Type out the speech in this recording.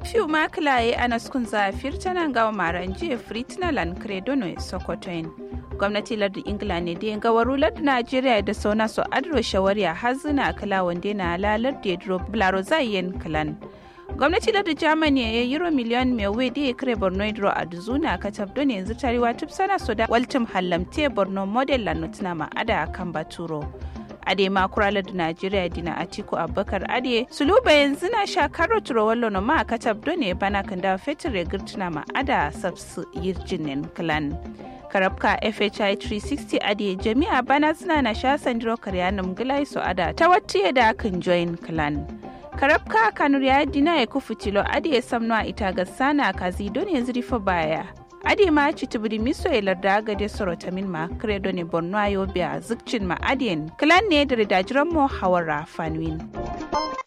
fiu makilaye anaskun zafir tanan gawa maran jiya fritina lan credono sokotoin gwamnati lardin ingila ne da ga waru lardin najeriya da sauna so adro shawariya hazina kala wanda na lalar da dro blaro zayen kalan gwamnati lardin germany ya euro miliyan mai wai da ya kare borno dro a duzuna ka tabdo ne yanzu tarewa tub sana so da waltim hallamte borno model lanotuna ma'ada kan baturo ade ma kuralar da najeriya dina atiku abubakar ade suluba yanzu na sha karo turo wallo no ma katab do ne bana kan da fetur ya girtuna ma ada sabsu yirjinin clan karabka fhi 360 ade jami'a bana suna na sha sandiro karyanum gilai su ada ta wata da kan join clan karabka kanur ya dina ya kufu tilo ade ya samno ita ga sana kazi don yanzu rifa baya adi ma ci tibiri miso e larda gade sorota min ma credo ne borno ayo biya zikcin ma adien klan ne da ridajiran mo hawara fanwin